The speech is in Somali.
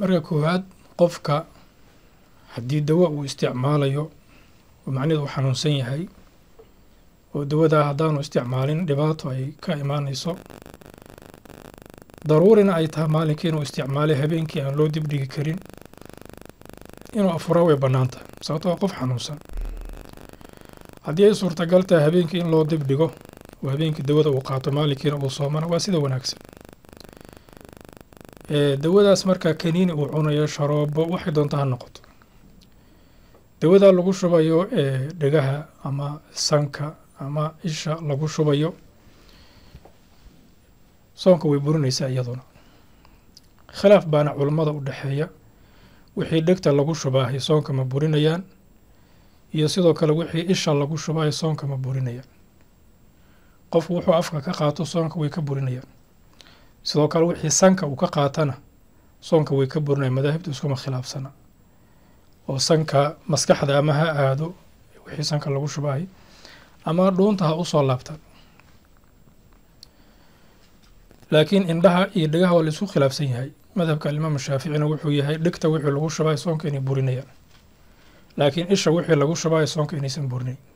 marka koowaad qofka haddii dawo uu isticmaalayo oo macnaheedu uu xanuunsan yahay oo dawadaa haddaanu isticmaalin dhibaato ay ka imaanayso daruurina ay tahay maalinkii inuu isticmaalay habeenkii aan loo dibdhigi karin inuu afuraa way bannaan tahay sababto waa qof xanuunsan haddii ay suurtagal tahay habeenkii in loo dibdhigo oo habeenkii dawada uu qaato maalinkiina uu soomana waa sida wanaagsan dawadaas markaa kaniini uu cunayo sharoobo waxay doonta ha noqoto dawadaa lagu shubayo dhegaha ama sanka ama isha lagu shubayo soonka way burinaysaa iyaduna khilaaf baana culummada u dhexeeya wixii dhegta lagu shubaahay soonka ma burinayaan iyo sidoo kale wixii isha lagu shubaahay soonka ma burinayaan qofku wuxuu afka ka qaato soonka way ka burinayaan sidoo kale wixii sanka uu ka qaatana soonka way ka burinayaan madaahibtu iskuma khilaafsana oo sanka maskaxda ama ha aado wixii sanka lagu shubaahay ama dhuunta ha usoo laabtaan laakiin indhaha iyo dhegaha waa la isku khilaafsan yahay madhabka alimaam shaaficina wuxuu yahay dhegta wixii lagu shubaay soonka inay burinayaan laakiin isha wixii lagu shubaay soonka inaysan burinayn